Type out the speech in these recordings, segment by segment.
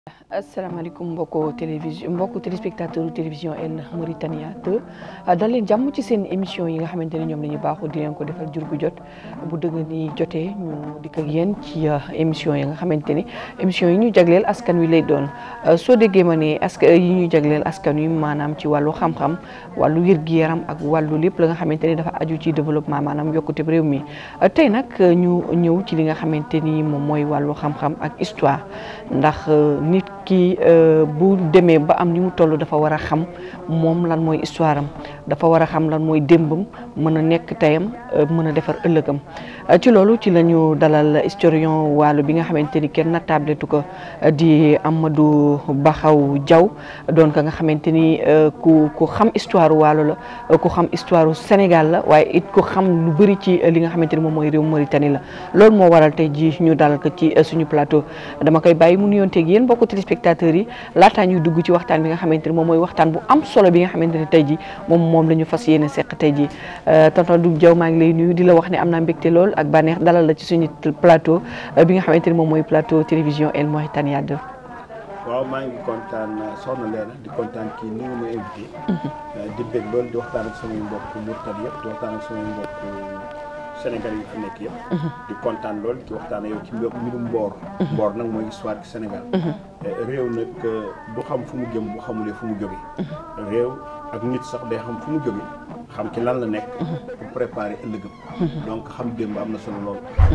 asalaamaaleykum mbokku télévision mbokku téléspectateur télévision El Mauritania 2 dal leen jàmm ci seen émission yi nga xamante ne ñoom la ñu baaxoo di leen ko defal jur gu jot bu dëgg ni jotee ñu dikk ak yéen ci émission yi nga xamante ni émission yi ñu jagleel askan wi lay doon soo déggee ma ne askan yi ñu jagleel askan wi maanaam ci wàllu xam-xam wàllu wér-gu-yaram ak wàllu lépp la nga xamante ni dafa aju ci développement maanaam yokkute réew mi tey nag ñu ñëw ci li nga xamante ni moom mooy wàllu xam-xam ak histoire ndax nit ki bu demee ba am ni mu toll dafa war a xam moom lan mooy histoire am dafa war a xam lan mooy démbam mën a nekk teyam mën a defar ëllëgam ci loolu ci la ñu dalal historien waalo bi nga xamante ni kenn nattabletu ko di Amadou Bakhaw Diaw doon ka nga xamante ni ku ku xam histoire waalo la ku xam histoire Sénégal la waaye it ku xam lu bëri ci li nga xamante ni moom mooy réew Mauritanie la loolu moo waral tey ji ñu dalal ko ci suñu plateau dama koy bàyyi mu nuyonteeg yéen mbokku téléspectateurs yi laataa ñuy dugg ci waxtaan bi nga xamante ni moom mooy waxtaan bu am solo bi nga xamante ni tey ji moom moom la ñu fas yéene seq tey ji tonton Doudou Diaw maa ngi lay nuyu di la wax ne am naa mbégte lool ak bànneex dalal la ci suñu plateau bi nga xamante ni moom mooy plateau télévision El Mauritania 2 waaw maa ngi kontaan soxna Leena di kontaan kii ni nga ma invité di bég loolu di waxtaan ak samay mbokk murtad yëpp di waxtaan ak samay mbokk Sénégal yi fi nekk yëpp di kontaan lool ci waxtaan yow ci mbirum mboor mboor nag mooy histoire ci Sénégal réew nag du xam fu mu jëm bu xamulee fu mu jóge réew ak nit sax day xam fu mu jóge xam ci lan la nekk pour préparer ëllëgam donc xam démb am na solo lool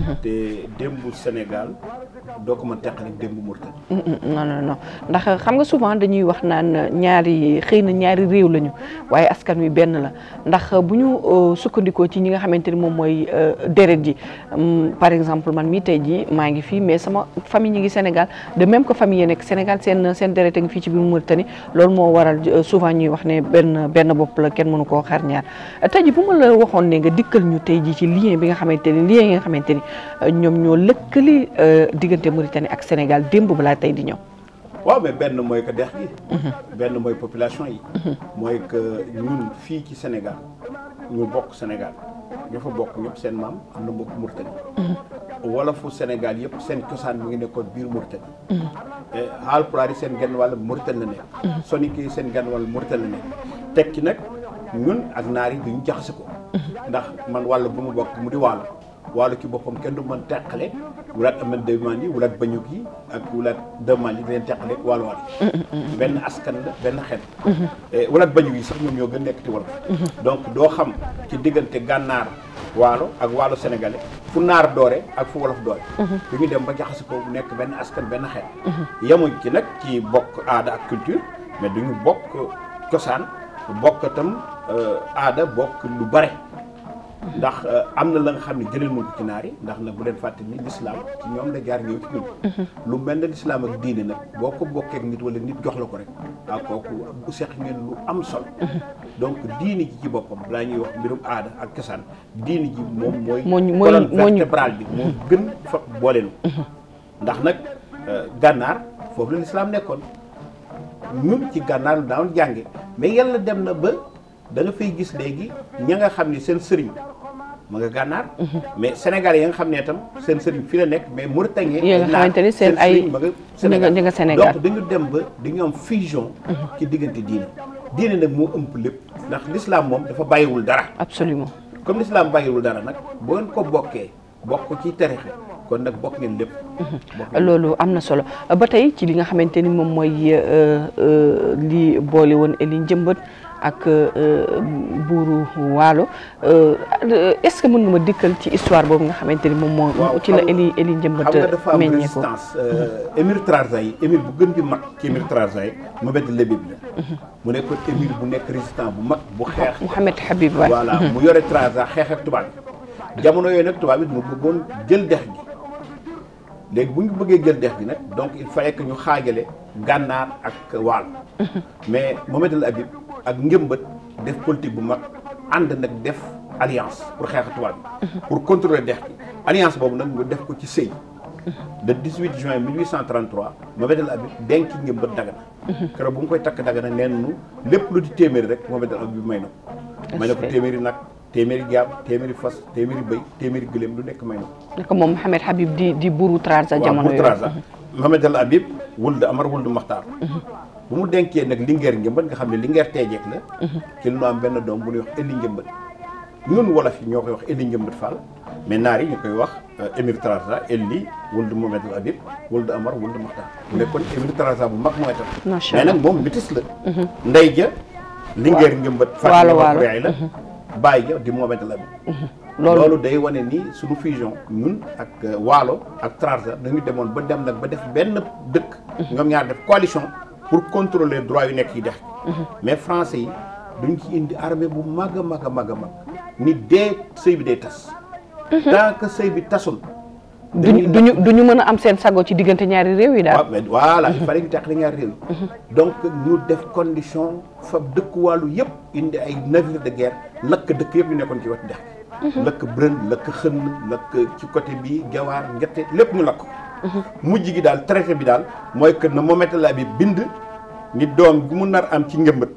te démbu Sénégal doo ko mën teqale démbu Mauritanie non non non ndax xam nga souvent dañuy wax naan ñaari xëy na ñaari réew lañu waaye askan wi benn la ndax bu ñu sukkandikoo ci ñi nga xamante ni moom mooy deret ji par exemple man mii tey ji maa ngi fii mais sama famille ñi ngi Sénégal de même que famille yi nekk Sénégal seen seen deret a ngi fii ci biir Mauritanie loolu moo waral souvent ñuy wax ne benn benn bopp la kenn mënu koo xar ñaar tey ji bu ma la waxoon ne nga dikkal ñu tey ji ci lien bi nga xamante ni lien yi nga xamante ni ñoom ñoo lëkkali diggante Mauritanie ak Sénégal démb balaa tey di ñëw waaw mais benn mooy que dex gi benn mooy population yi mooy que ñun fii ci Sénégal ñu bokk Sénégal ñoo fa bokk ñëpp seen maam am na mbokk Mauritanie wolofu Sénégal yëpp seen cosaan mi ngi nekkoon biir Mauritanie Haalpulaar yi seen genn wàll Mauritanie la nekk Soninké yi seen genn wàll Mauritanie la nekk teg ci nag ñun ak naar yi duñu jaxase ko ndax man wàll bu mu bokk mu di waalo waalo ci boppam kenn du mën teqale wulaat amen demaan yi wulaat bañuk yi ak wulaat demaan yi di leen teqale waalo waal yi benn askan la benn xeet wulaat bañuk yi sax ñoom ñoo gën nekk ci wolof donc doo xam ci diggante gànnaar waalo ak waalo sénégalais fu naar doore ak fu wolof doore du ñu dem ba jaxase ko bu nekk benn askan benn xeet yemuñ ci nag ci bokk aada ak culture mais duñu bokk cosaan bokk itam aada bokk lu bare ndax am na la nga xam ne jëlee nañ ko ci naar yi ndax nag bu leen fàtte ni l'islam ci ñoom la jaar ñëw ci ñun lu mel ne l'islam ak diine nag boo ko bokkee ak nit wala nit jox la ko rek waaw kooku bu seq ngeen lu am solo donc diine ji ci boppam balaa ñuy wax mbirum aada ak cosaan diine ji moom mooy colonne vertébrale bi moo gën fa booleenu ndax nag gànnaar foofu la l'islam nekkoon ñun ci gànnaar lu daawoon jànge mais yàlla dem na ba da nga fay gis léegi ña nga xam ne seen sëriñ ma nga gànnaar mais sénégalais ya nga xam ne itam seen sëriñ fi la nekk mais mauritanien yi nga xamante ni seen ay ma nga Sénégal ñi nga Sénégal donc dañu dem ba dañu am fusion ci diggante diine diine nag moo ëmp lépp ndax l'islam moom dafa bàyyiwul dara absolument comme l'islam bàyyiwul dara nag boo ngeen ko bokkee bokk ci tarixa kon nag bokk ngeen lépp loolu am na solo ba tey ci li nga xamante ni moom mooy li boole woon Eli Njëmbat ak buuru waalo est-ce que mën nga ma dikkal ci histoire boobu nga xamante ni moom moo ci la Eli Eli Njëmbat xam nga dafa am meññee ko résistance émir Trarzaï émir bu gën di mag ci émir Trarzaï Mohamed Lebib la mu nekkoon émir bu nekk résistant bu mag bu xeex Mouhamed Habib waay voilà mu yore Trarza xeex ak tubaab bi jamono yooyu nag tubaab bi mu bëggoon jël dex gi léegi bu ñu bëggee jël dex gi nag donc il fallait que ñu xaajale gànnaar ak waal mais Mohamed El Habib ak njëmbat def politique bu mag ànd nag def alliance pour xeex tubaab bi pour contrôler dex gi alliance boobu nag nga def ko ci sëy le 18 juin 1833 Mohamed El Habib denc njëmbat dagana keroog bu mu koy takk dagana neen nu lépp lu di téeméeri rek Mohamed El Habib may na ko may na ko téeméeri nag téeméeri jaam téeméeri fas téeméeri bëy téeméeri gëléem lu nekk may na ko naka moom Mouhamed Habib di di buuru Trarza waaw jamono bu yooyu Trarza Mohamed El Habib wuld Amar wuld Maxtaar bu mu denkee nag Linguère Njëmbat nga xam ne Linguère teejeek la ci lu am benn doom bu ñuy wax Eli Njëmbat ñun wolof yi ñoo koy wax Eli Njëmbat Fall mais naar yi ñu koy wax Émir Trarza Eli wuld Mohamed El Habib wuld Amar wuld Maxtaar mu nekkoon Émir Trarza bu mag mooy tam Macha mais Allah. nag moom métis la ndey ja Linguère Njëmbat Waalo, Fatima waalo. Yaay la bàyyi ja di Mohamed El Habib loolu loolu day wane ni suñu fusion ñun ak euh, Waalo ak Trarza dañu demoon ba dem nag ba def benn dëkk ñoom ñaar def coalition pour contrôler droit yu nekk yi dex mais français yi duñ ci indi armée bu mag a mag a mag a mag ni dee sëy bi day tas tant que sëy bi tasul duñu duñu duñu mën a am seen sago ci diggante ñaari réew yi daal waaw mais voilà il fallait ñu teqali ñaari réew yi donc ñu def condition fa dëkk wàllu yëpp indi ay navire de guerre lakk dëkk yëpp yu nekkoon ci wetu dex gi lakk brën lakk xënn lakk ci côté bi gawaar ngette lépp ñu lakk ko mujj gi daal traité bi daal mooy que na Mohamed El Habib bind ni doom bi mu nar am ci njëmbat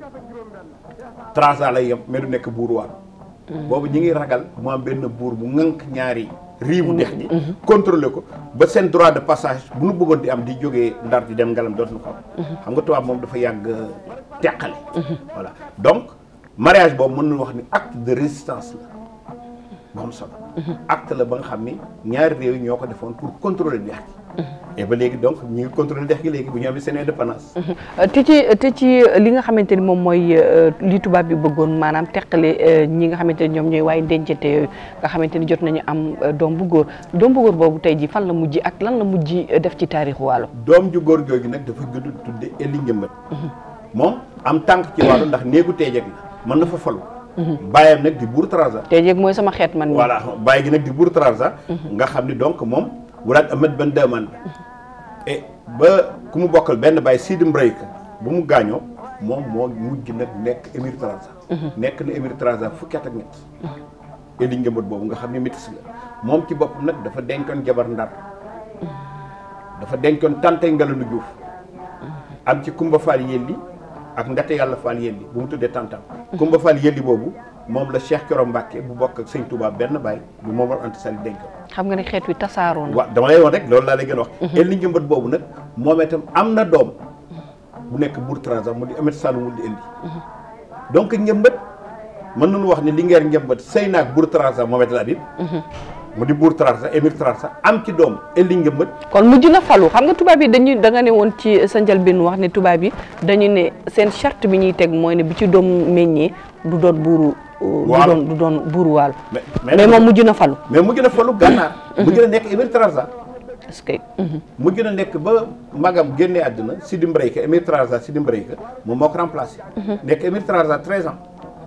Trarza lay yem mais du nekk buur waar boobu ñi ngi ragal mu am benn buur bu ŋànk ñaari riiwu dex gi contrôlé ko ba seen droit de passage bu nu bëggoon di am di jógee ndar di dem ngalam dootuñu ko am xam nga tubaab moom dafa yàgg teqale voilà donc mariage boobu mën nañu wax ni acte de résistance la bu am solo acte la ba nga xam ni ñaari réew yi ñoo ko defoon pour contrôler dex gi et ba léegi donc ñu ngi contrôler dex gi léegi bu ñu amee seen indépendance te ci te ci li nga xamante ni moom mooy euh, li tubaab bi bëggoon maanaam teqale euh, ñi nga xamante ni ñoom ñooy waaye dencante yooyu nga xamante ni jot nañu am euh, doom bu góor doom bu góor boobu tey ji fan la mujj ak lan la mujj euh, def ci taarixu Waalo doom ju góor googu nag dafa gëdd tudde Eli Njëmbat moom am tànk ci wàllu ndax néegu teejeg la mën na fa falu bàyyam nag di buur Trarza tey jeeg mooy sama xeet man mi voilà bàyyi gi nag di buur Trarza nga xam ni donc moom wulaat Ahmed Ben Daman et ba ku mu bokkal benn bàyyi Sidi Mbrayka bu mu gaañoo moom moo mujj nag nekk émir Trarza nekk na émir Trarza fukki at ak ñett Eli Njëmbat boobu nga xam ne métis la moom ci boppam nag dafa denkoon jabar ndar dafa denkoon tante Ngalandu Juuf am ci Kumba Fall Yelli ak Ndate Yàlla Fall Yelli bu mu tuddee tantam Kumba Fall Yelli boobu moom la Cheikh Coro Mbacke bu bokk ak sëñ Touba benn baay bu moom war anti sali denkoon xam nga ne xeet wi tasaaroo na waaw dama lay woon rek loolu laa lay gën a wax Eli Njëmbat boobu nag moom itam am na doom bu nekk Bour Trarza mu di Amet Saloum wul di indi donc Njëmbat mën nañu wax ni Linguère Njëmbat sëy naag Bour Trarza Mohamed El Habib mu di Bour Trarza émir Trarza am ci doom Eli Njëmbat kon mujj na falu xam nga tubaab yi dañuy da nga ne woon ci sa njëlbéen wax ne tubaab yi dañu ne seen charte bi ñuy teg mooy ne bi ci doom meññee du doon buuru du Waalo. doon du doon buuru Waalo mais mais moom mujj na falu mais mujj na falu gànnaar mujj na nekk émir Trarza est-ce que mujj na nekk ba magam génnee àdduna Sidi Mbrayka émir Trarza Sidi Mbrayka moom moo ko remplacé nekk émir Trarza 13 ans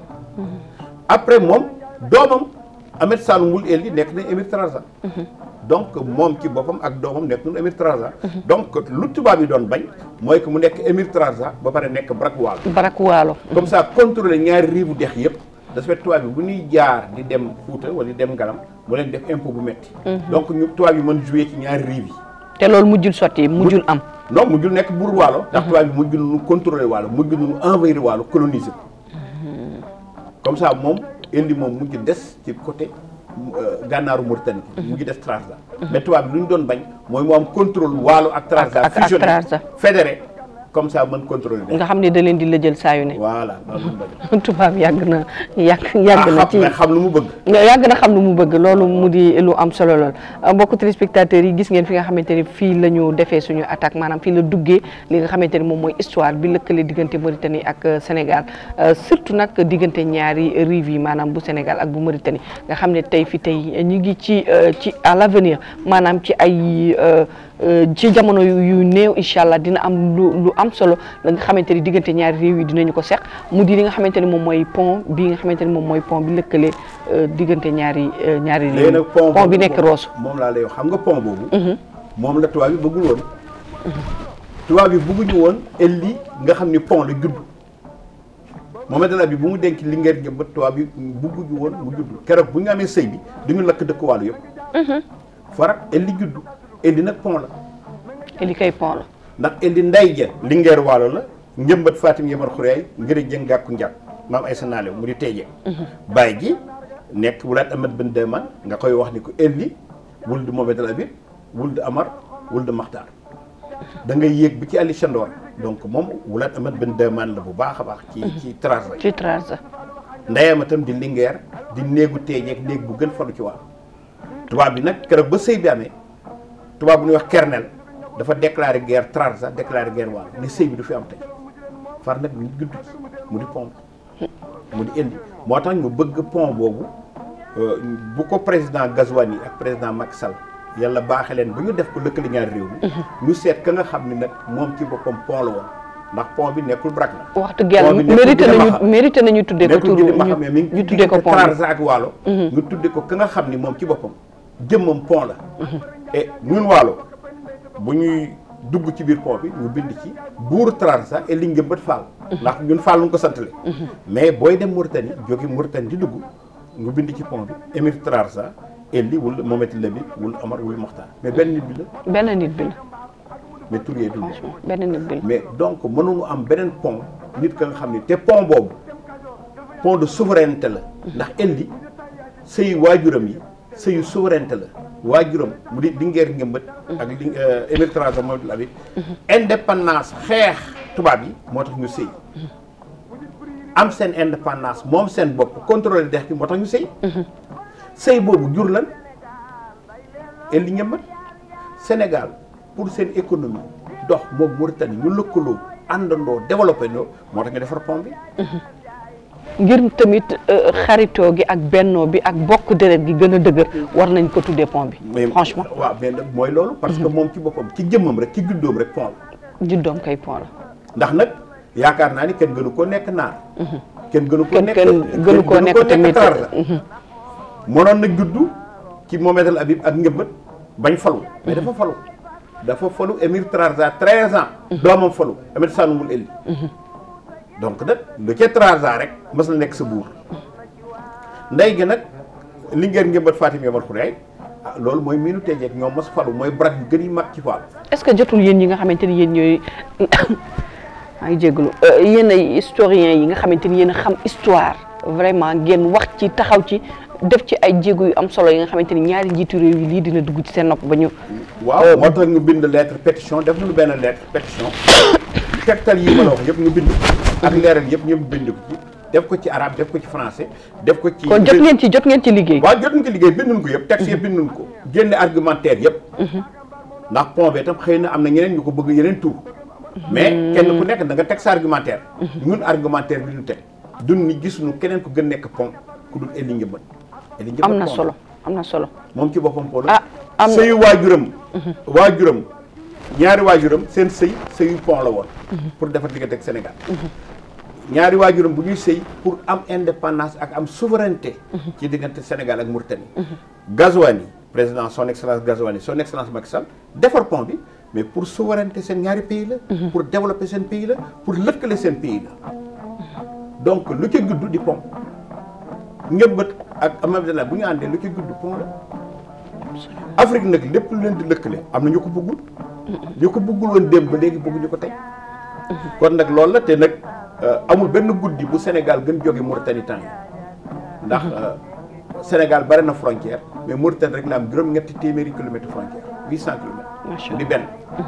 après moom doomam Ahmed Saloum wul Eli nekk na émir Trarza donc moom ci boppam ak doomam nekk nañu émir Trarza donc lu tubaab yi doon bañ mooy que mu nekk émir Trarza ba pare nekk Brak Waalo barak Waalo comme ça contrôler ñaari riivu dex yëpp da fait tubaab bi bu ñuy jaar di dem Fuuta wala di dem Ngalam mu leen def impôt bu metti donc ñu tubaab yi mën jouer ci ñaari riiv yi te loolu mujjul sotti mujjul am non mujjul nekk buur waalo ndax tubaab bi mujj nañu contrôler waalo mujj nañu envahir waalo coloniser ko comme ça moom indi moom mujj des ci côté euh, gànnaaru Mauritanie mujj des Trarza mais tubaab bi lu ñu doon bañ mooy mu am contrôle waalo ak Trarza ak- ak fusionné Trarza. fédéré comme ça mën contrôler nga xam ne da leen di lëjël saa yu ne voilà loolu lañ bañ tubaab yàgg na yàgg yàgg na ah ci xam mais xam lu mu bëgg yàgg na xam lu mu bëgg loolu mu di lu am solo lool mbokku téléspectateurs yi gis ngeen fi nga xamante ni fii la ñu defee suñu attaque maanaam fii la duggee li nga xamante ni moom mooy histoire bi lëkkale diggante Mauritanie ak euh, Sénégal Euh, surtout nag diggante ñaari rives yi maanaam bu Sénégal ak bu Mauritanie nga xam ne tey fi tey ñu ngi ci euh, ci à l'avenir maanaam ci ay euh, euh, ci jamono yu yu néew incha allah dina am lu lu am solo la nga xamante ni diggante ñaari réew yi dinañu ko seq mu di li nga xamante ni moom mooy pont bi nga xamante ni moom mooy pont bi lëkkale euh, diggante ñaari euh, ñaari réew léegi yi nag pont pont bi boobu nekk moom- Rosso moom laa lay wax xam nga pont boobu moom la tubaab bi bëggul woon tubaab bi bëgguñu woon Eli nga xam ni pont la judd Mohamed El Habib bi bu mu denc Linguère jëm ba tubaab bi bëgguñu woon mu judd keroog bu ñu amee sëy bi duñu lakk dëkk wàllu yëpp farak Eli judd Eli nag pont la te li koy pont la ndax Eli nday ja Linguère waalo la njëmbat Fatim Yamar Xuraay ngir jëng gàkku njàpp maam ay sa naalew mu di teejee bàyyi ji nekk wulaat Ahmed Ben Daman nga koy wax ni ko Eli wul di Mohamed El Habib wul di Amar wul di Maxtaar da ngay yéeg bi ci Ali Chandor donc moom Wulaat Amat Ben Daymaan la bu baax a baax ci ci Trarza ci Trarza ndeyam itam di Linguère di néegu teeñeeg néeg bu gën falu ci waa tubaab bi nag keroog ba sëy bi amee tubaab bu ñuy wax Kernel dafa déclaré guerre Trarza déclaré guerre waalo ne sëy bi du fi am tey far nag ñu gudd mu di pont mu di indi moo tax ñu bëgg pont boobu bu ko président Gazouani ak président Macky Sall yàlla baaxe leen ba ñu def ko lëkkali ñaari réew mi ñu seet ka nga xam ni nag moom ci boppam pont la woon ndax pont bi nekkul brak na wax dëgg yàlla mérité nañu mérité nañu tuddee ko turu ma xam ne mi ngi ñu tuddee ko pont Trarza ak Waalo ñu tuddee ko ka nga xam ni moom ci boppam jëmmam pont la et ñun Waalo bu ñuy dugg ci biir pont bi ñu bind ci buur Trarza et li njëmbat Fall ndax ñun Fall lu ko santale mais booy dem Mauritanie jóge Mauritanie di dugg ñu bind ci pont bi émir Trarza Elli wul Mohamed Lamine wul Omar wul Mokhtar mais benn nit bi la benn nit bi la mais tur yee du franchement benn nit bi la mais donc mënuñu am beneen pont nit ka nga xam ni te pont boobu pont de souveraineté la ndax Elli sëyu waajuram yi sëyu souveraineté la waajuram mu di Linguère Ngëmbët ak li émir Trarza Mohamed Lamine indépendance xeex tubaab yi moo tax ñu sëy am seen indépendance moom seen bopp contrôler dex gi moo tax ñu sëy sëy boobu jur lan Elli Ngëmbët Sénégal pour seen économie dox moom Mauritanie ñu lëkkaloo àndandoo développé ndoo moo tax ñu defar pont bi ngir tamit xaritoo gi ak bennoo bi ak bokk deret gi gën a dëgër war nañ ko tuddee pont bi franchement waaw mais nag mooy loolu parce que moom ci boppam ci jëmmam rek ci juddoom rek pont la juddoom kay pont la ndax nag yaakaar naa ni kenn gënu ko nekk naar kenn gënu ko kenn nekk kenn gënu koo nekk tamit Trarza mënoon na juddu ci Mohamed El Habib ak njëmbat bañ falu mais dafa falu dafa falu émir Trarza 13 ans doomam falu Ahmed Sanoumul Elli donc nag lu ca Trarza rek mas na nekk sa buur ndey gi nag li ngeen njëmbat Fatim Yamal Khouraye ah loolu mooy miinu teejeeg ñoom mas falu mooy brak yu gën yi mag ci faal est-ce que jotul yéen yi nga xamante ni yéen ñooy maa ngi jégalu yéen ay historiens yi nga xamante ni yéen a xam histoire vraiment ngeen wax ci taxaw ci def ci ay jéego yu am solo yi nga xamante ni ñaari njiitu réew yi lii dina dugg ci seen nopp ba ñu. waaw moo tax ñu bind lettre pétition def nañu benn lettre pétition tegtal yi ma la wax yëpp ñu bind ko ak leeral yëpp ñu bind ko ci def ko ci arabe def ko ci français def ko ci kon jot ngeen ci jot ngeen ci liggéey. waaw jot nañ ko liggéey binduñ ko yëpp texte yëpp binduñ ko génne argumentaire yëpp ndax pont bi itam xëy na am na ñeneen ñu ko bëgg yeneen tur mais kenn ku nekk da nga teg sa argumentaire ñun argumentaire bi ñu teg dun ni gisuñu keneen ko gën nekk pont ku dul Elli Njëmbat Elli Njëmbat am na pont solo am na solo. moom ci boppam pont ah am na sëyu waajuram waajuram ñaari waajuram seen sëy sëyu pont la woon pour defar diggante ak Sénégal ñaari waajuram bu ñuy sëy pour am indépendance ak am souveraineté ci diggante Sénégal ak Mauritanie Gazouani président son excellence Gazouani son excellence Macky Sall defar pont bi mais pour souveraineté seen ñaari pays la pour développer seen pays la pour lëkkale seen pays la donc lu ca gudd di pont njëmbat ak Amabdallah bu ñu àndee lu ca gudd pont la Afrique nag lépp lu leen di lëkkale am na ñu ko bëggul ñu ko bëggul woon démb ba léegi bëgguñu ko tey kon nag loolu la te nag amul benn guddi bu Sénégal gën jóge Mauritanie temps yi ndax Sénégal bari na frontière mais Mauritanie rek la am juróom-ñetti téeméeri kilomètres frontière huit cent kilomètres mu di benn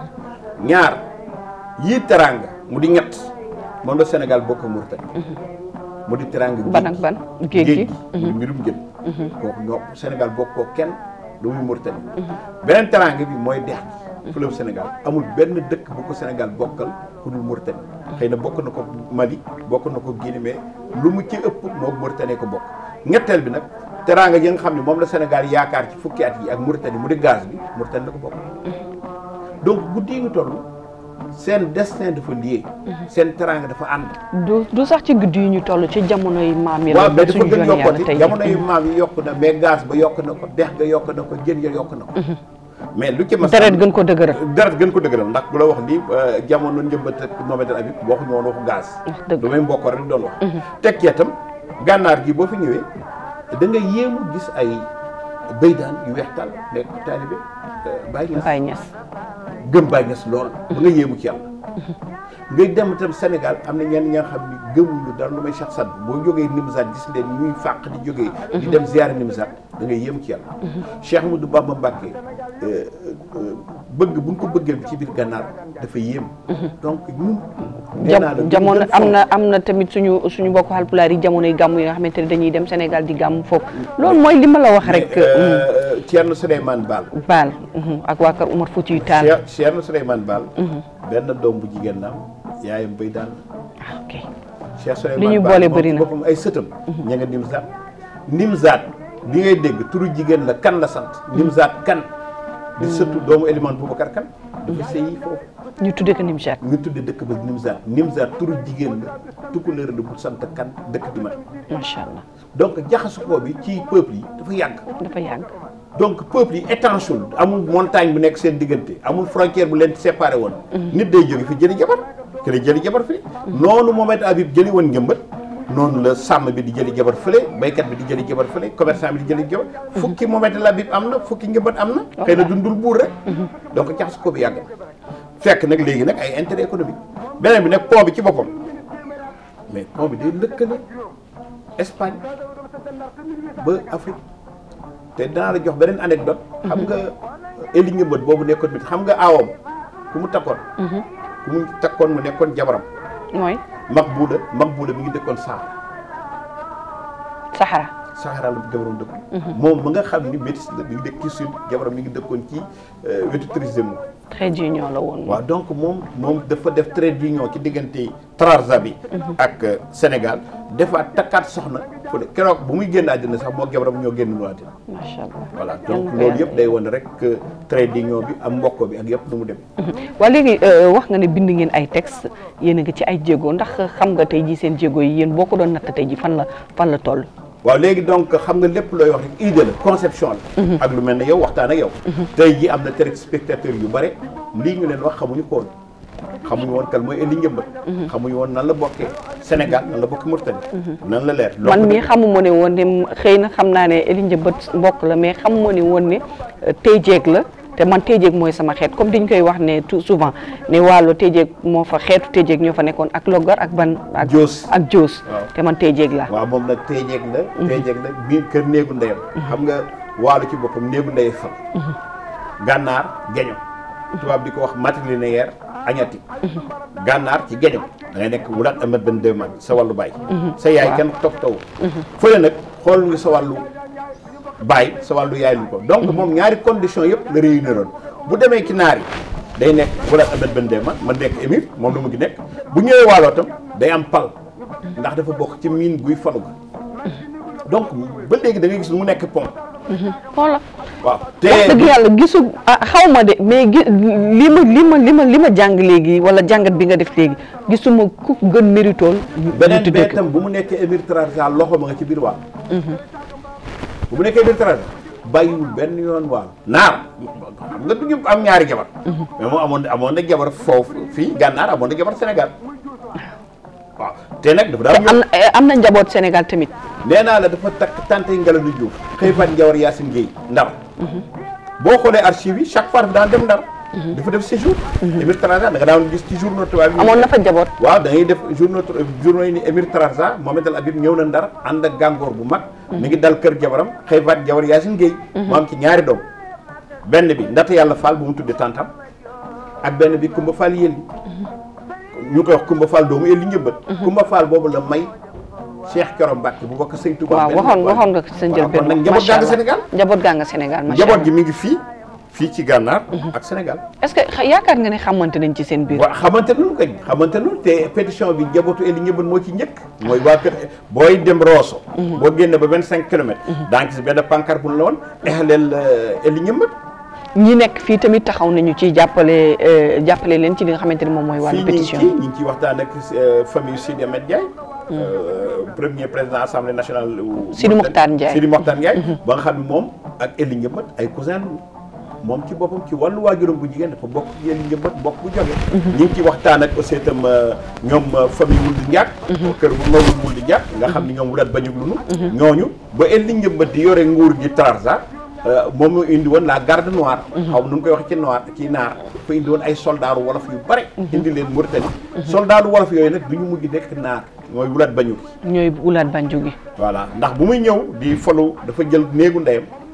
ñaar yii teraanga mu di ñett moom la Sénégal bokk ak Mauritanie mu di teraanga ban ak ban géej gi mu di mbirum jën kooku ñoo Sénégal bokk koo kenn lu muy Mauritanie beneen teraanga bi mooy dex gi fleuve Sénégal amul benn dëkk bu ko Sénégal bokkal ku dul Mauritanie xëy na bokk na ko Mali bokk na ko Guinée mais lu mu ci ëpp moo Mauritanie ko bokk ñetteel bi nag teraanga yi nga xam ne moom la Sénégal yaakaar ci fukki at yi ak Mauritanie mu di gaz bi Mauritanie la ko bokk donc guddi yi nga toll seen destin dafa lié seen teraanga dafa ànd du du sax ci guddi yi ñu toll ci jamono yi maam yi la waaw mais dafa suñu gën joon yàlla yokkati tey jamono yu maam yi yokk na mais gaz ba yokk na ko dex ga yokk na ko jën ya yokk na ko mais lu ci mas deret gën ko dëgëral deret gën ko dëgëral ndax bu la wax ni jamono njëmbat ak Mohamed El Habib waxuñu woon waxu gaz dëgg. lu may mbokk rek doon wax teg ci itam gànnaar gi boo fi ñëwee da nga yéemu gis ay béydaan yu weex tàll nekk taalibe Baye Niass Baye Niass gëm Baye Niass lool ba nga yéemu ci yàlla ngay dem itam Sénégal am na ñenn ñi nga xam ni gëmuñu dara lu may Cheikh Sadd boo jógee Nimzaat gis leen ñuy fàq di jógee di dem ziyaare Nimzaat da ngay yéemu ci yàlla Cheikh Amadou Bamba Mbacké bëgg bu ñu ko bëggee bi ci biir gànnaar dafa yéem donc ñun nee naa la jam lu jamono gën am fonk- na am na tamit suñu suñu mbokk Haalpulaar yi jamono yi gàmm yi nga xamante ne dañuy dem Sénégal di gàmm foofu loolu mooy li ma la wax rek Euh, Thierno Souleymane Baal Baal mhm, ak waa kër Umar Foutiyu Taal Cheikh Thierno Souleymane Baal benn doom bu jigéen la am yaayam bay daal ah, ok Cheikh Souleymane Li ñu Baal boole moom bëri ci na. boppam ay sëtam ña nga Nimzaat Nimzaat bi ngay dégg turu jigéen la kan la sant Nimzaat kan di sëtu doomu Elimane Boubacar kan dafa sëyi foofu ñu tuddee ko Nimchat ñu tudde dëkk ba Nimzaat Nimzaat turu jigéen la tukkuleer la bu sant kan dëkk bi man macha allah donc jaxasukoo bi ci peuple yi dafa yàgg dafa yàgg donc peuple yi étanche amul montagne bu nekk seen diggante amul frontière bu leen séparé woon nit day jóge fi jëli jabar kële jëli jabar fii noonu Mohamed Habib jëli woon njëmbat noonu la sàmm bi di jëli jabar fële baykat bi di jëli jabar fële commerçant bi di jëli jabar fukki Mohamed Habib am na fukki njëmbat am na xëy na dundul buur rek donc jaxas ko bi yàgg na fekk nag léegi nag ay intérêt économique beneen bi nag pont bi ci boppam mais pont bi day lëkkale Espagne ba Afrique te danaa la jox beneen anecdote xam nga Eli Ngëmbët boobu nekkoon mit xam nga aawam ku mu takkoon ku mu takkoon mu nekkoon jabaram mooy mag buuda mag buuda mi ngi dëkkoon Sahara Sahara Sahara la jabaram dëkkoon moom ma nga xam ni métis la mi ngi dëkk ci sud jabaram mi ngi dëkkoon ci euh, wetu Trésimo très d'union la woon waaw donc moom moom dafa def trait d'union ci diggante Trarza bi ak euh, Sénégal defaat takkaat soxna fu de keroog bu muy génn àddina sax moo jabaram ñoo génn lu àddina macha allah voilà Yal donc na ko loolu yàlla yëpp day wane rek que trait d'union bi am mbokk bi ak yëpp nu mu dem waa léegi euh, wax nga ne bind ngeen ay texte yéen a ngi ci ay jéego ndax xam nga tey ji seen jéego yi yéen boo ko doon natt tey ji fan la fan la toll waaw léegi donc xam nga lépp looy wax rek idée la conception la ak lu mel ne yow waxtaan ak yow tey ji am na téléspectateurs yu bare lii ñu leen wax xamuñu ko woon xamuñu woon kan mooy Eli Ngëmbët xamuñu woon nan la bokkee Sénégal nan la bokkee Mauritanie nan la leer man mii xamuma ne woon ne xëy na xam naa ne Eli Njëmbat mbokk la mais xamuma ne woon ne euh, Téjeeg la te man Téjeeg mooy sama xeet comme dañ koy wax ne tout souvent ne wàllu Téjeeg moo fa xeetu Téjeeg ñoo fa nekkoon ak Loggar ak ban ak Joos. ak Joos Waaw. te man Téjeeg la waaw moom nag teejeeg la teejeeg la biir kër néegu ndeyam xam nga waalu ci boppam néegu ndey fa gànnaar geño tubaab di ko wax matrilinéaire añati gànnaar ci geño da ngay nekk wulaat amat benn deux man sa wàllu baay sa yaay kenn topp taw fële nag xool nga sa wàllu baay sa wàllu yaay lu ko donc moom ñaari condition yëpp la réuniroon bu demee ci naar yi day nekk wulaat amat benn deux man man nekk émir moom la mu ngi nekk bu ñëwee waaloo tam day am pal ndax dafa bokk ci miin guy falu ga donc ba léegi da ngay gis lu mu nekk pont xoola waaw te wax dëgg yàlla gisu ah xaw ma de mais gi li ma li ma li ma li ma jàng léegi wala jàngat bi nga def léegi gisuma ku gën méritool ñu beneen tuddee bee ko tam bu mu nekkee émir Trarza loxo ma nga ci biir waal bu mu nekkee émir Trarza bàyyiwul benn yoon waal naar xam nga du ñu am ñaari jabar mais moom amoon amoon na jabar foofu fii gànnaar amoon na jabar Sénégal waaw te nag dafa daan am na am na njaboot Sénégal tamit nee naa la dafa takk tante Ngalandou Diouf xëy fan Njawar Yacine Guèye ndar boo xoolee archive yi chaque fois dafa daan dem ndar dafa def séjour émir Trarza da nga daan gis ci journaux tubaab yi amoon na fa njaboot waaw da ngay def journaux journaux yi ni émir Trarza Mohamed El Habib ñëw na ndar ànd ak gàngoor bu mag mi ngi dal kër jabaram xëy faat jawar Yacine Guèye mu am ci ñaari doom benn bi ndata yàlla Fall bu mu tuddee tantam ak benn bi Kumba Fall yëlli ñu koy wax Kumba Fall doomu yëlli njëmbat Kumba Fall boobu la may Cheikh Thioro Mbacke bu bokk Sëñ Touba waaw waxoon waxoon nga sa njëlbeen kon nag njaboot gaa nga Sénégal njaboot gaa nga Sénégal macha njaboot allah gi mi ngi fii fii ci gànnaar ak Sénégal est-ce que xa- yaakaar nga ne xamante nañ ci seen biir waaw xamante nañu kañ xamante nañu te pétition bi njabootu Eli Njëmbat moo ci njëkk mooy waa kër booy dem Rosso boo génne ba vingt cinq kilomètres daa ngi gis benn pancarte bu ñu la woon exaleel Eli Njëmbat ñi nekk fii tamit taxaw nañu ci jàppale euh, jàppale leen ci li nga xamante ne moom mooy fii wàllu ñu ngi pétition ci ñu ngi ciy waxtaan ak euh, famille Sidi Ahmed Ndiaye euh, premier président assemblée nationale u- Sidi Mokhtar Ndiaye. Sidi Mokhtar Ndiaye ba nga xam ne moom ak Eli Njëmbat ay cousin lañu moom ci boppam ci wàllu waajuram bu jigéen dafa bokk ci Eli Njëmbat bokk bu jóge ñu ngi ci waxtaan ak aussi itam euh, ñoom euh, famille Wuldi Ndiak kër bu mawul Wuldi Ndiak nga xam ne ñoom wulat bañug lunu ñooñu ba Eli Njëmbat di yore nguur gi Trarza euh, moom moo indi woon la garde noire xaw ma nu ngi koy wax ci noir ci naar dafa indi woon ay soldaaru wolof yu bare indi leen Mauritanie soldaaru wolof yooyu nag du ñu mujj nekk naar mooy wulat bañug ñooy wulaat banju gi voilà ndax bu muy ñëw di falu dafa jël néegu ndeyam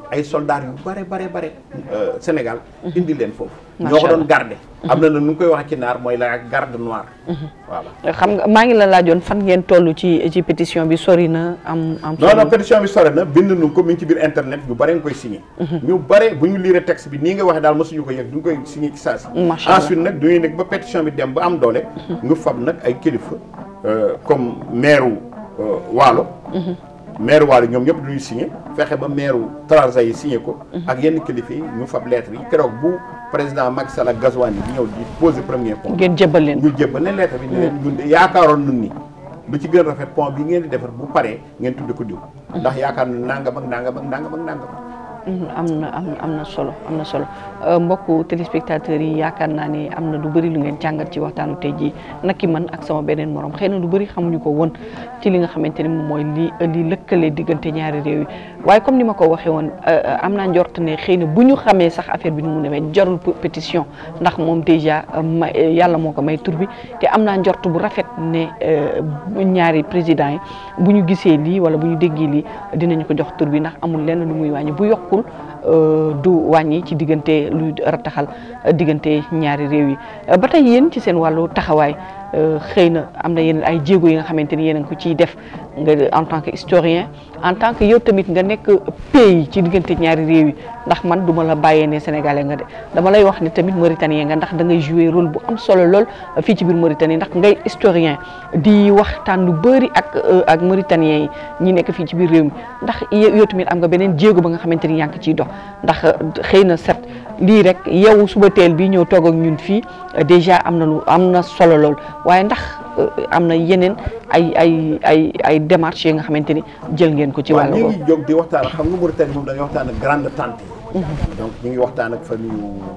ay soldats yu bare bare bare Sénégal indi leen foofu Macha ñoo ko doon Allah. garder am na na nu ngi koy waxee ci naar mooy la garde noire voilà xam nga maa ngi la laajoon fan ngeen toll ci ci pétition bi sori na am am non non pétition bi sore na bind nu ko mi ngi ci biir internet ñu bare nga koy signé ñu bare bu ñu lire texte bi nii nga waxee daal mosuñu ko yëg du ñu koy signé ci saa si Macha Allah. ensuite nag du ñuy nekk ba pétition bi dem ba am doole nga fab nag ay kilifa euh, comme maire wu euh, Waalo maire Waalo ñoom ñëpp du ñuy signé fexe ba maire wu Trarza yi signé ko ak yenn kilifa yi ñu fab lettre yi keroog bu président Macky Sall ak Gazouani bi ñëw di poser premier point ngeen jébbal leen ñu jébbal leen lettre bi ne leen ñun de yaakaaroon nun ni lu ci gën a rafet pont bi ngeen di defar bu paree ngeen tudde ko diw ndax yaakaar na nangam ak nangam ak nangam ak nangam Mhm, am na am am na solo am na solo Euh, mbokku téléspectateurs yi yaakaar naa ne am na lu bëri lu ngeen jàngat ci waxtaanu tey jii naki man ak sama beneen morom xëy na lu bëri xamuñu ko woon ci li nga xamante ni moom mooy li li lëkkale diggante ñaari réew yi waaye comme ni ma ko waxee woon euh, euh, am naa njort ne xëy na bu ñu xamee sax affaire bi ni mu demee jarul p- pétition ndax moom déjà euh, ma yàlla moo ko may tur bi te am naa njort bu rafet ne euh, bu ñaari président yi bu ñu gisee lii wala bu ñu déggee lii dinañu ko jox tur bi ndax amul lenn lu muy wàññi bu yokkul euh, du wàññi ci diggante luy rataxal euh, diggante ñaari réew yi Euh, ba tey yéen ci seen wàllu taxawaay euh, xëy na am na yeneen ay jéego yi nga xamante ni yéen a ngi ko ciy def nga en tant que historien en tant que yow tamit nga nekk pays ci diggante ñaari réew yi ndax man duma la bàyyee ne sénégalais nga de dama lay wax ne tamit mauritanien nga ndax da ngay jouer rôle bu am solo lool fii ci biir Mauritanie ndax ngay historien di waxtaan lu bëri ak euh, ak mauritanien yi ñi nekk fii ci biir réew mi ndax yow yow tamit am nga beneen jéego ba nga xamante ni yaa ngi ciy dox ndax euh, xëy na set lii rek yow suba teel bi ñëw toog ak ñun fii euh, déjà am na lu am na solo lool waaye ndax euh, am na yeneen ay ay ay ay démarches yi nga xamante ni jël ngeen ko ci waaw wàllu ñu boobu ngi jóg di waxtaan xam nga Mauritanie moom dañuy waxtaan ak grande tante yi donc ñu ngi waxtaan ak famille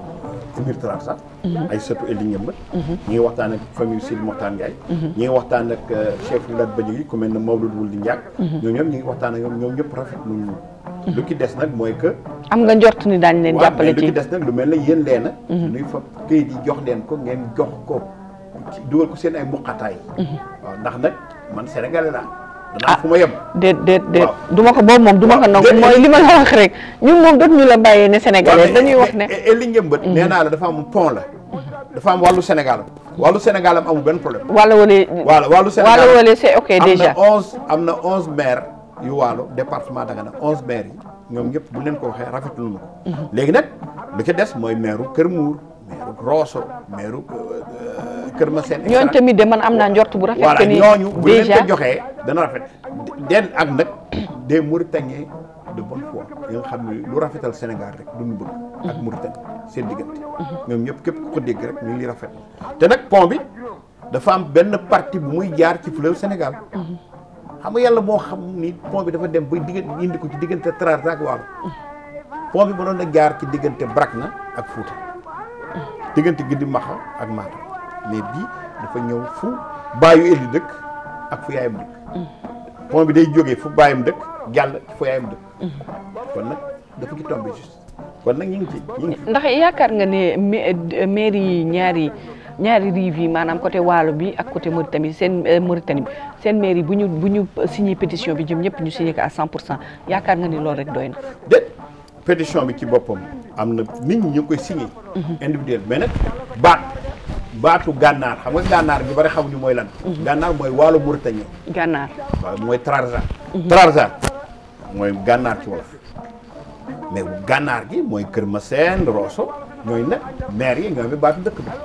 Émir Trarza ay sëtu Eli Ñëmbat ñu ngi waxtaan ak famille Sidi Mokhtar Ndiaye ñu ngi waxtaan ak euh, chef Lat Badjigi ku mel ne Maodo Wul di Ndiak ñoom ñëpp ñu ngi waxtaan ak ñoom ñoom ñëpp rafet lu lu ki des nag mooy que am nga njort ni daañu leen waaw mais jàppale lu ci ci des nag lu mel ne yéen leena nuy fa këyit yi jox leen ko ngeen jox ko ci dugal ko seen ay muqataay waaw ndax nag man sénégalais laa danaa fu ma yem déet déet déet waaw. du ma ko boobu moom du ma ko waaw, nangu déet, mooy li ma la wax rek ñun moom dootu ñu la bàyyee ne sénégalais dañuy wax ne li njëmbat nee naa la dafa am pont la dafa am wàllu Sénégal wàllu Sénégal am amul benn problème wala wala wala wàllu Sénégal wala wala c'est ok am déjà na onze am na onze maires yu waalo département Dagana onze maires yi ñoom ñëpp bu leen ko waxee rafetlu nu ko léegi nag lu ci des mooy maire Kër Mour maire Rosso maire Kër Massène et ñooñu cetera. tamit de man am naa njort bu rafet que voilà ni ñooñu bu leen déjà ko joxee dana rafet den ak nag des Mauritaniens de bonne foi yi nga xam ne lu rafetal Sénégal rek du ñu bëgg ak Mauritanie seen diggante ñoom ñëpp képp ku ko dégg rek ñu ngi li rafet te nag pont bi dafa am benn partie bu muy jaar ci fleuve Sénégal xam nga yàlla moo xam ni pont bi dafa dem ba diggante indi ko ci diggante Trarza ak Waalo pont bi mënoon na jaar ci diggante Brakna ak Fouta diggante Gidi Maxa ak Matam mais bii dafa ñëw fu baayu Eli dëkk ak fu yaayam dëkk pont bi day jógee fu baayam dëkk jàll ci fu yaayam dëkk kon nag dafa ci tombé juste kon nag ñu ngi ci ñu ngi ci ndax yaakaar nga ne ma- mairie yi ñaari ñaari rive yi maanaam côté Waalo bi ak côté Mauritanie seen euh, Mauritanie bi seen mairie bu ñu bu ñu signé pétition bi jëm ñëpp ñu signé ko à 100 pour cent yaakaar nga ni loolu rek doy na. déet pétition bi ci boppam am na nit ñi ñu ngi koy signé individuel mais nag baat baatu gànnaar xam nga gànnaar bi bari xamuñu mooy lan gànnaar mooy waalo Mauritanie gànnaar waaw mooy Trarza Trarza mooy gànnaar ci wolof mais gànnaar gi mooy Kër Masène Rosso ñooy nag maire yi ñoo fi baatu dëkk bi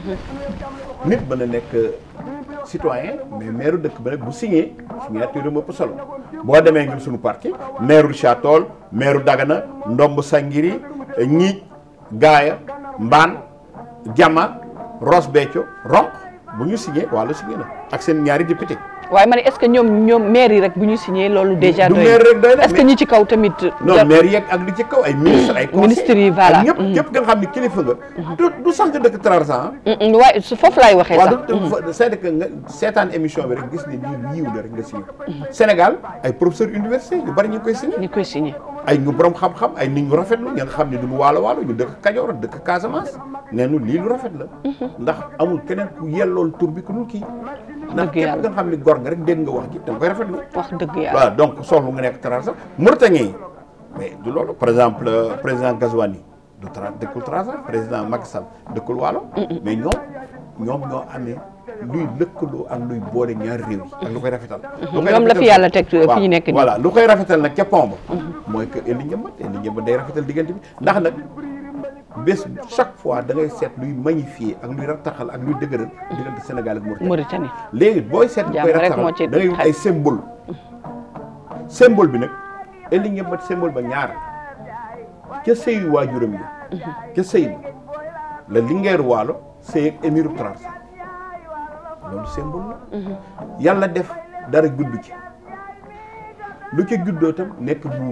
nit mën a nekk citoyen mais maire dëkk ba nag bu signé signature am ëpp solo boo demee ngir suñu parti maire Richard Toll maire Dagana Ndomb Sangiri Ñiij Gaaya Mbaan Jama Ross Béthio Ronk bu ñu signé wàllu signé na ak seen ñaari député waaye ma ne est-ce que ñoom ñoom maire yi rek bu ñu signé loolu déjà du doy maire rek doy na est-ce que mais- ñi ci kaw tamit. non maire yeeg ak li ci kaw ay ministre ay conseil Ministres yi, voilà. ak ñëpp Mhm. ñëpp nga xam ne kilifa nga du du sax nga dëkk Trarza Mm, mm, waaye su foofu laay waxee waaw sax. du du c'est que nga seetaan émission bi rek gis ne lii yiw la rek nga signé Sénégal ay professeur université yu bari ñu ngi koy signé ni koy signé. ay ñu borom xam-xam ay nit ñu rafetlu ña nga xam ne du ñu waalo waalo ñu dëkk Kajoor dëkk Casamance nee nu lii lu rafet la ndax amul keneen ku yellool tur bi ku dul kii ndax Dëgg képp yàlla. nga xam ne gor nga rek dégg nga wax ji da nga koy rafetlu wax dëgg yàlla. waaw donc soxlu nga nekk Trarza Mauritanie yi mais du loolu par exemple euh, président Gazouani du tra dëkkul Trarza président Macky Sall dëkkul Waalo mais ñoom ñoom ñoo amee luy lëkkaloo ak luy boole ñaari réew yi ak lu koy rafetal lu koy ñoom la fi rafetal- yàlla teg fi waaw, ñu nekk nii. voilà lu koy rafetal nag ca pont ba mooy que Ely Ndiambat Ely Ndiambat day rafetal diggante bi ndax nag bés chaque fois da ngay seet luy magnifier ak luy rattaxal ak luy dëgëral diggante Sénégal ak Mauritanie Mauritanie léegi booy seet Jàmm koy rek moo ci rattaxal da ngay wut ay symbole symbole bi nag Ely Ndiambat symbole ba ñaar ca sëyu waajuram yi ca sëy bi la Linguère Waalo sëy ak émiru Trarza loolu symbole la yàlla def dara gudd ci lu ca juddoo tam nekk buur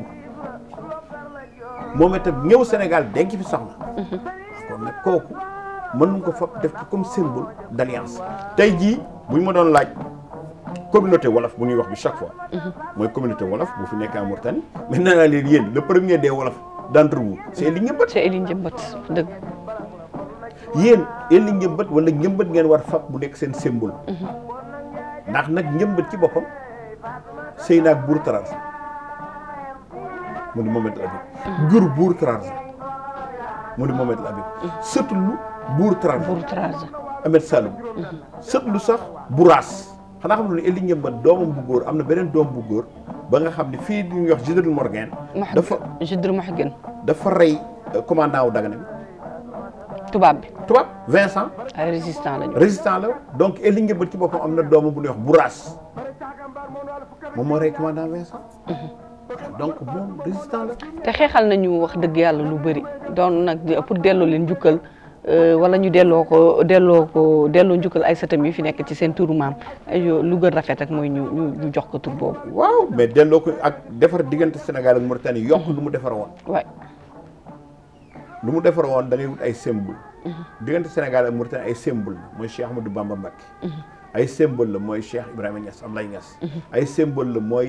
moom itam ñëw Sénégal denc fi soxna kon nag kooku mën nañ ko fab def ko comme symbole d'alliance tey jii bu ñu ma doon laaj communauté wolof bu ñuy wax bi chaque fois mooy communauté wolof bu fi nekk en Mauritanie mais nee naa leen yéen le premier des wolof d'entre vous c'est Ely Ndiambat c'est Ely Ndiambat dëgg yéen Ely Ndiambat wala Ndiambat ngeen war fab bu nekk seen symbole ndax nag Ndiambat ci boppam sëy naag buur Trarza mu di Mohamed El Habib jur buur Trarza mu di Mohamed El Habib sëtulu buur Trarza pour Trarza Ahmed Saloum sëtlu sax Bouraas xanaa xam ne Ely Ndiambat doomam bu góor am na beneen doom bu góor ba nga xam ne fii di ñuy wax Général Morgan dafa Judr Mahgen dafa rey euh, commandant wu Dagana bi tubaab bi tubaab Vincent ay résistant lañu résistant la donc Ely Ndiambat ci boppam am na doomu bu ñuy wax Bouraas moom moo rey commandant Vincent donc moom résistant la te xeexal nañu wax dëgg yàlla lu bëri doon nag di- pour delloo leen njukkal euh, wala ñu delloo ko delloo ko delloo njukkal ay sëtam yi fi nekk ci seen turu maam ay yo- lu gën rafet rek mooy ñu ñu ñu jox ko tur boobu waaw mais delloo ko ak defar diggante Sénégal ak Mauritanie yokk lu mu defar woon waay lu mu defar woon da ngay wut ay symbole diggante Sénégal ak Mauritanie ay symbole la mooy Cheikh Ahmadou Bamba Mbacké ay symbole la mooy Cheikh Ibrahima Niass Ablaye Niass ay symbole la mooy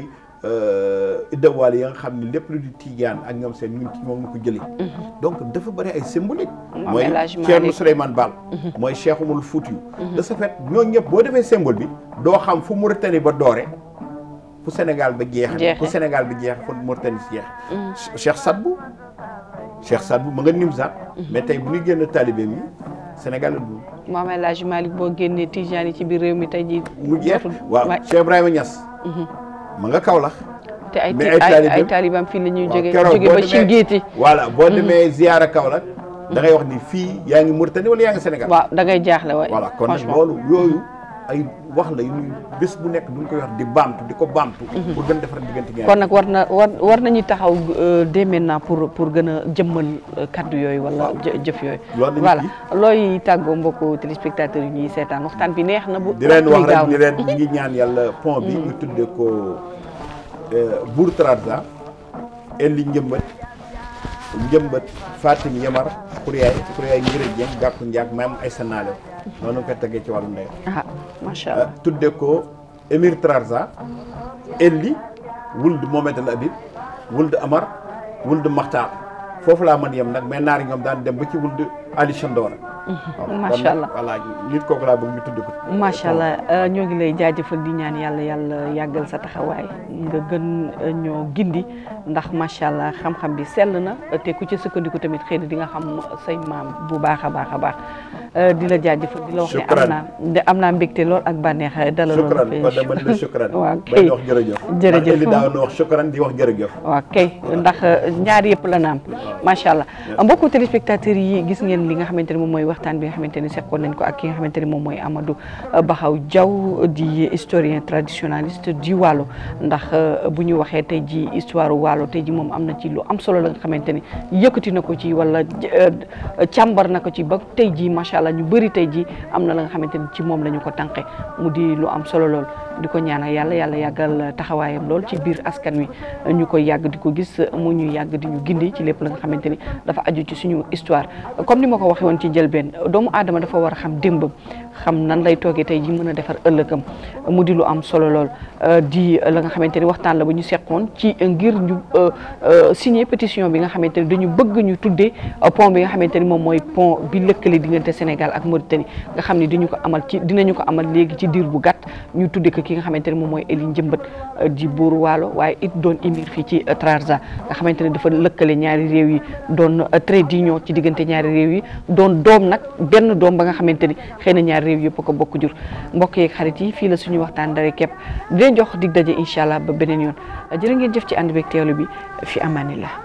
iddawaal yi nga xam ne lépp lu di Tidiane ak ñoom seen ñun ci moom la ko jëlee donc dafa bëri ay symbolique Moom mooy El Hadj Malick. Thierno Souleymane Baal mooy Cheikh Oumar Foutiyou de ce fait ñooñu ñëpp boo defee symbole bi doo xam fu Mauritanie ba doore fu Sénégal ba jeexe Jeexe. fu Sénégal bi jeex fu Mauritanie si jeex Cheikh Sadbou Cheikh Sadbou ma nga Nimzaat mais tey bu ñuy génn talibé mi Sénégal la dugg moom El Hadj Malick boo génnee Tijaan yi ci biir réew mi tey jii mu jeex dootul- waaw waay. Cheikh Ibrahima Niass ma nga Kaolack te ay mais ay ay taalibeem- ay taalibam fii la ñuy waaw jóge keroog jóge boo ba demee- ci géeti voilà boo demee ziyaara Kaolack da ngay wax ni fii yaa ngi Mauritanie wala yaa ngi Sénégal waaw da ngay jaaxle waay voilà kon nag franchement loolu yooyu ay wax la yu ñuy bés bu nekk duñ koy wax di baamtu di ko baamtu pour gën defar diggante ñaar kon nag war na war war nañu taxaw euh, dès maintenant pour pour gën a jëmmal euh, kaddu yooyu wala jë- jëf yooyu Loolu lañu voilà ci. looy tàggoo mbokku téléspectateurs yi ñuy seetaan waxtaan bi neex na bu di leen wax waxtu bi rek gaaw ni na. leen ñi ngi ñaan yàlla pont bi ñu tuddee ko Bour Trarza Ely Ndiambat Ndiambat Fatim Yamar Kouriyaay Kouriyaay Ngiré Dieng gàkku njaag maam ay sanaale noonu nga koy tegee ci wàllu ndey ah macha allah tudde ko Émir Trarza Ely wuld Mohamed El Habib wuld Amar wuld Makhtar foofu laa mën yem nag mais naar yi ñoom daan dem ba ci wuld Ali Chandora waaw kon Macha nag, allah. voilà nit kooku laa bëgg ñu tudde ko macha allah euh, ñoo ngi lay jaajëfal di ñaan yàlla yàlla yàggal sa taxawaay nga gën euh, ñoo gindi ndax macha allah xam-xam bi sell na te ku ci sukkandiku tamit xëy na di nga xam say maam bu baax a baax a baax Euh, di la jaajëfal di la wax ne am Shukran. naa de am naa mbégte lool ak bànneex dalal shukran kon dama ne la shukran waaw bay kay di wax jërëjëf jërëjëf. ndax Ely daaw na wax shukran di wax jërëjëf waaw kay ndax ñaar yëpp la naam macha allah mbokku téléspectateurs yi gis ngeen li nga xamante ne moom mooy waxtaan bi nga xamante ne seqoon nañ ko ak ki nga xamante ne moom mooy Amadou Bakhaw Diaw di historien traditionnaliste du Waalo ndax bu ñu waxee tey ji histoire Waalo tey ji moom am na ci lu am solo la nga xamante ne yëkkati na ko ci wala càmbar na ko ci ba tey ji macha allah ñu bëri tey ji am na la nga xamante ne ci moom la ñu ko tànqe mu di lu am solo lool di ko ñaanal yàlla yàlla yàggal taxawaayam lool ci biir askan wi ñu koy yàgg di ko gis mu ñu yàgg di ñu gindi ci lépp la nga xamante ni dafa aju ci suñu histoire comme ni ma ko waxee woon ci njëlbeen doomu aadama dafa war a xam démbam xam nan lay toogee tey ji mën a defar ëllëgam mu di lu am solo lool di la nga xamante ni waxtaan la ba ñu seqoon ci ngir ñu signer pétition bi nga xamante ni dañu bëgg ñu tuddee pont bi nga xamante ni moom mooy pont bi lëkkale diggante Sénégal ak Mauritanie nga xam ni dañu ko amal ci dinañu ko amal léegi ci diir bu gàtt ñu tuddee ko ki nga xamante ni moom mooy Eli Njëmbat di buuru Waalo waaye it doon émir fii ci Trarza nga xamante ne dafa lëkkale ñaari réew yi doon trait d'union ci diggante ñaari réew yi doon doom nag benn doom ba nga xamante ni xëy na ñaari réew yëpp ko bokk jur mbokk yeeg xarit yi fii la suñu waxtaan dara képp di leen jox dig daje incha allah ba beneen yoon jërë ngeen jëf ci ànd beeg teewlu bi fi amaanillah